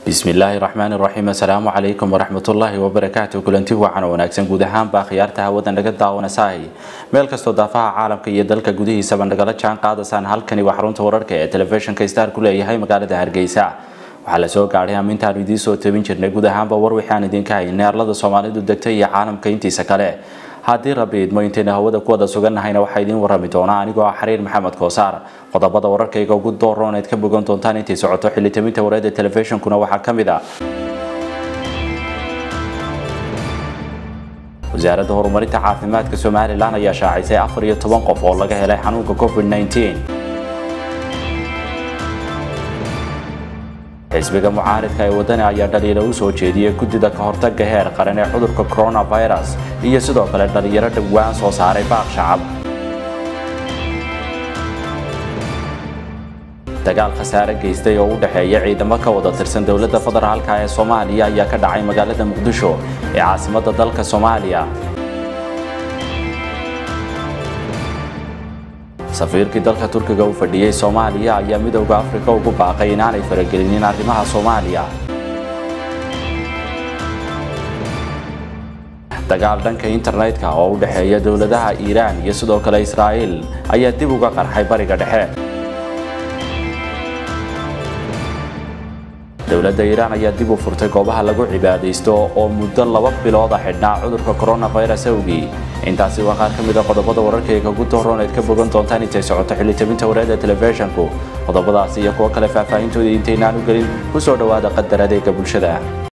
bismillaahi raxmaani raxiim assalaamu calaykum waraxmatullaahi wabarakaatu kulanti wacan wanaagsan guud ahaanba khiyaarta hawada naga daawanaysahay meel kastoo daafaha caalamka iyo dalka gudihiisaba nagala jaan qaadasaan halkani waa xarunta wararka ee telefishinka star ku leeyahay magaalada hargeysa waxaa la soo gaadhay amintaanu idiin soo tabin jirnay guud ahaanba war waxaan idinka haynay arlada soomaalidu degtay iyo caalamka intiisa kale haddii rabbi idmo intayna hawada ku wada sugannahayna waxaa idiin warrami doonaa anigoo ah xariir maxamed koosaar qodobada wararkayga ugu dooroon eed ka bogan doontaan intay socoto xilitaminta wareedda telefishinkuna waxaa ka mid ah wasaaradda horumarinta caafimaadka somalilan ayaa shaacisay afar iyo toban qof oo laga helay xanuunka covid 19 xisbiga mucaaridka ee wadani ayaa dhaliila u soo jeediyey guddida ka hortaga heer qaran ee cudurka coronavirus iyo sidoo kale dhalinyaro dhowaan soo saaray baaq shacab dagaal khasaare geystay oo u dhexeeya ciidamo ka wada tirsan dowladda federaalka ee soomaaliya ayaa ka dhacay magaalada muqdisho ee caasimadda dalka soomaaliya safiirkii dalka turkiga u fadhiyey soomaaliya ayaa midowda afrika ugu baaqay inaanay faragelinin arrimaha soomaaliya dagaal dhanka internetka oo u dhexeeya dowladaha iiraan iyo sidoo kale israa'iil ayaa dib uga qarxay bariga dhexe dowladda iiraan ayaa dib u furtay goobaha lagu cibaadaysto oo muddo laba bilooda xidhnaa cudurka coronavirus awgii intaasi waa qaar ka mid a qodobada wararkayga ugu dooroon eed ka bogan doontaan intay socoto xilitabinta wareedda telefishinku qodobadaasi iyo kuwo kale faahfaahintooda intaynaan u gelin ku soo dhowaada qadar adeega bulshada